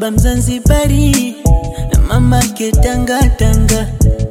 baba Mzanzibari na mama ketanga tanga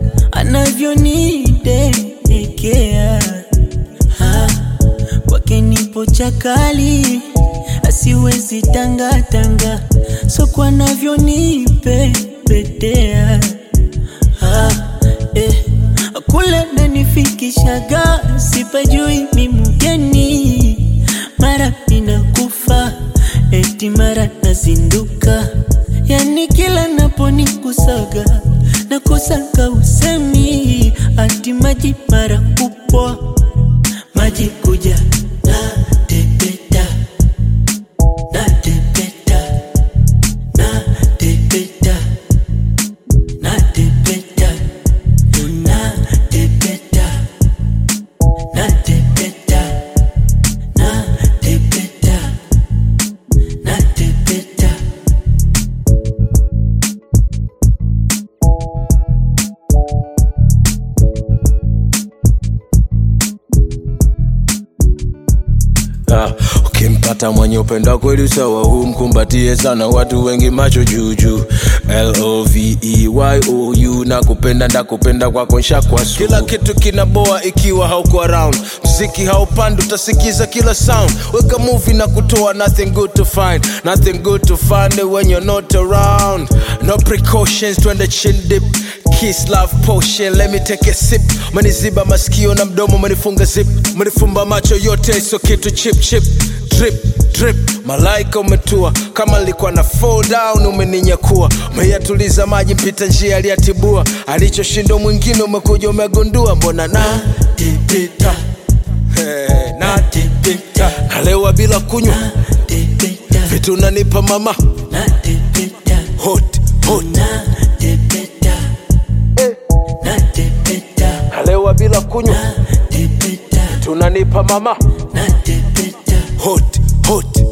anavyonidekea Ah, kwake nipo chakali asiwezi tanga tanga soko anavyonipepetea ah, eh. kule nanifikishaga sipajui mimugeni mara ninakufa eti mara nazinduka yani kila naponikusaga nakosaka usemi ati maji mara kupwa maji kuja na tepeta na tepeta na tepeta na tepeta na tepeta na tepeta na tepeta na tepeta Ah, ukimpata mwenye upendo kweli sawa humkumbatie sana watu wengi macho juujuu loveyou na kupenda ndakupenda kwako nshakwa kila kitu kinaboa ikiwa hauko around mziki haupandi utasikiza kila sound weka movie na kutoa nothing good to find nothing good to find it when you're not around no precautions twende chin dip Kiss love potion, let me take a sip. Maniziba masikio na mdomo, manifunga zip, manifumba macho yote, so kitu chip chip drip drip. Malaika umetua kama nilikuwa na fall down, umeninyakua umeyatuliza maji, mpita njia aliyatibua, alichoshinda mwingine umekuja umegundua, mbona na tipita hey, na tipita nalewa bila kunywa tepeta vitu nanipa mama na tepeta hot hot na tepeta na tepeta nalewa bila kunywa tepeta tunanipa mama na tepeta hot hot